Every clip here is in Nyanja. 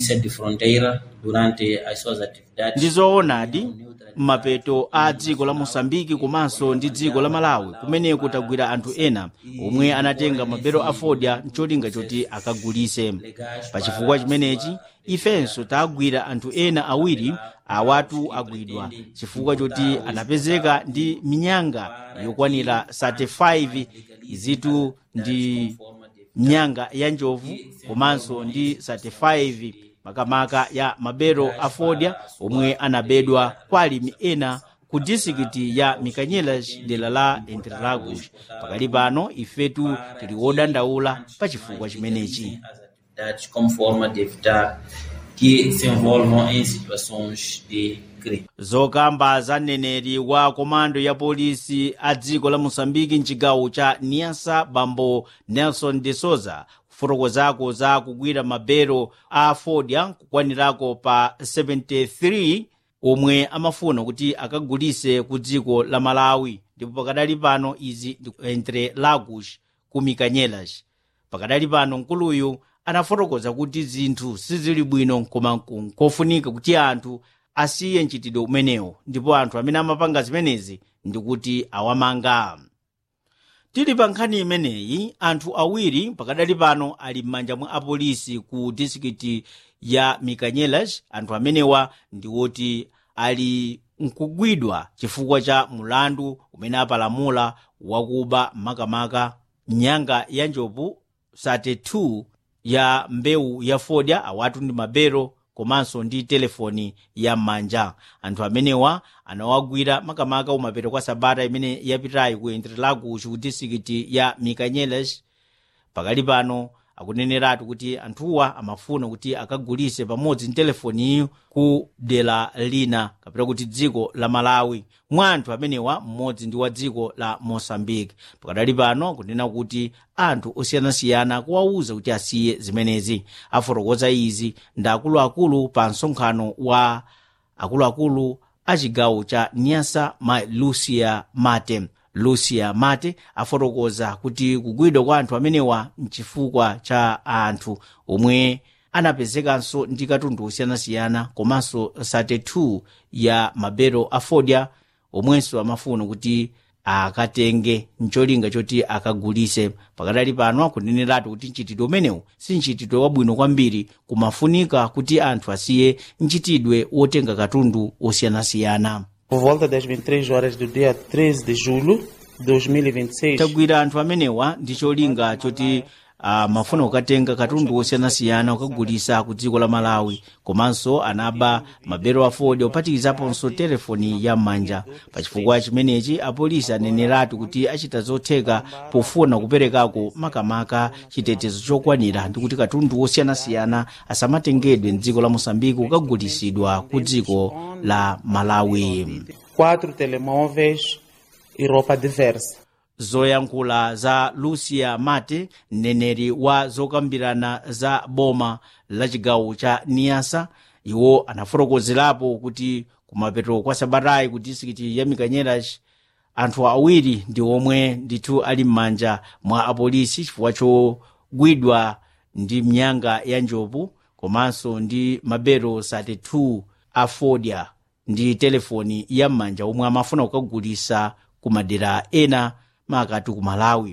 polícia de fronteira durante as suas atividades. ndizoonadi m'mapeto a dziko la mosambiki komanso ndi dziko la malawi kumeneko tagwira anthu ena omwe anatenga mabero a fodya mcholinga choti akagulise pachifukwa chimenechi ifenso tagwira anthu ena awiri awatu agwidwa chifukwa choti anapezeka ndi minyanga yokwanira 35 izitu ndi nyanga ya njovu komanso ndi 35 makamaka ya mabero a fodya omwe anabedwa kwa alimi ena ku disikiti ya mikanyelas dera la interlagos pakali pano ifetu tili wodandaula pa chifukwa chimenechi As atividades como forma de evitar que se envolvam em situações de crime. zokamba za mneneri wa komando ya polisi a dziko la mosambiki mchigawo cha niasa bambo nelson de souza kufotokozako za kugwira mabero a fodya kukwanirako pa 73 omwe amafuna kuti akagulise ku dziko la malawi ndipo pakadali pano izi ndi entre lagos ku mikanyelas pakadali pano mkuluyu anafotokoza kuti zinthu sizili bwino koma nkofunika kuti anthu asiye mchitidwe umenewo ndipo anthu amene amapanga zimenezi ndikuti awamanga tili pa nkhani imeneyi anthu awiri pakadali pano ali m'manja mwa apolisi ku disikiti ya mikanyelas anthu amenewa ndiwoti ali nkugwidwa chifukwa cha mulandu umene apalamula wakuba makamaka nyanga ya njovu 32 ya mbewu ya fodya awatu ndi mabero komanso ndi telefoni ya m'manja anthu amenewa anawagwira makamaka umapeto kwa sabata imene yapitayi ku interlagos ku disikiti ya mikanyelas pakali pano akuneneratu kuti anthuwa amafuna kuti akagulise pamodzi ndi telefoniyo ku dera lina kapena kuti dziko la malawi mwa anthu amenewa mmodzi ndi wa dziko la mosambiki pakadali pano kunena kuti anthu osiyanasiyana kuwawuza kuti asiye zimenezi afotokoza izi ndi akuluakulu pa msonkhano wa akuluakulu a chigawo cha niasa ma lucia mate lucia mate afotokoza kuti kugwidwa kwa anthu amenewa mchifukwa cha anthu omwe anapezekanso ndi katundu osiyanasiyana komanso 32 ya mabero a fodya omwenso amafuna kuti akatenge mcholinga choti akagulise pakadali pano akuneneratu kuti mchitidwe umenewu si mchitidwe wabwino kwambiri kumafunika kuti anthu asiye mchitidwe wotenga katundu osiyanasiyana Por volta das 23 horas do dia 13 de julho de 2026, tagwira anthu amenewa ndi cholinga choti amafuna kukatenga katundu osiyanasiyana kukagulisa ku dziko la malawi komanso anaba mabero a fodya ophatikizaponso telefoni ya m'manja pachifukwa chimenechi apolisi aneneratu kuti achita zotheka pofuna kuperekako makamaka chitetezo chokwanira ndi kuti katundu osiyanasiyana asamatengedwe mdziko la mosambiki kukagulisidwa ku dziko la malawi quatro telemóveis e roupa diversa. zoyankhula za lucia mate mneneri wa zokambirana za boma la chigawo cha niasa iwo anafotokozerapo kuti kumapeto kwa sabatayi ku disikiti ya mikanyeras anthu awiri ndi omwe ndithu ali m'manja mwa apolisi chifukwa chogwidwa ndi mnyanga ya njovu komanso ndi mabero 32 a fodya ndi telefoni ya m'manja omwe amafuna kukagulisa ku madera ena makati ku malawi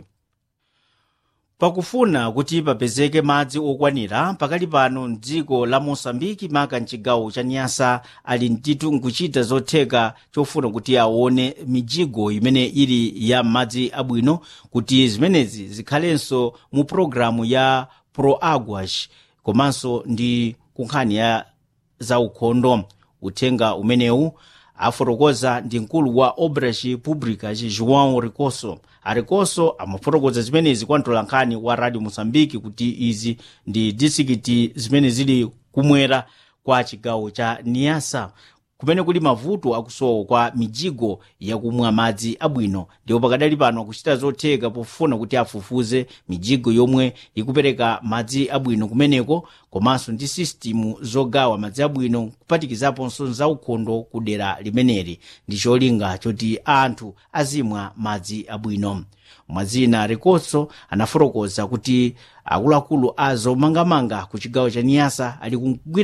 pakufuna kuti papezeke madzi okwanira pakali pano mdziko la mosambiki maka mchigawo cha nyasa ali mtitu nkuchita zotheka chofuna kuti aone mijigo imene ili ya madzi abwino kuti zimenezi zikhalenso mu pologalamu ya proaguas komanso ndi kunkhani ya zaukhondo uthenga umenewu afotokoza ndi mkulu wa obras públicas joão ricoso aricoso amafotokoza zimenezi kwa mtolankhani wa radio moçambique kuti izi ndi disikiti zimene zili kumwera kwa chigawo cha niasa kumene kuli mavuto akusowa kwa mijigo yakumwa madzi abwino ndipo pakadali pano akuchita zotheka pofuna kuti afufuze mijigo yomwe ikupereka madzi abwino kumeneko komanso ndi sisitimu zogawa madzi abwino kupatikizaponso zaukhondo ku dera limeneli ndi cholinga choti anthu azimwa madzi abwino mwazina ricoso anafotokoza kuti akuluakulu a zomangamanga ku chigawo cha niyasa ali kugwira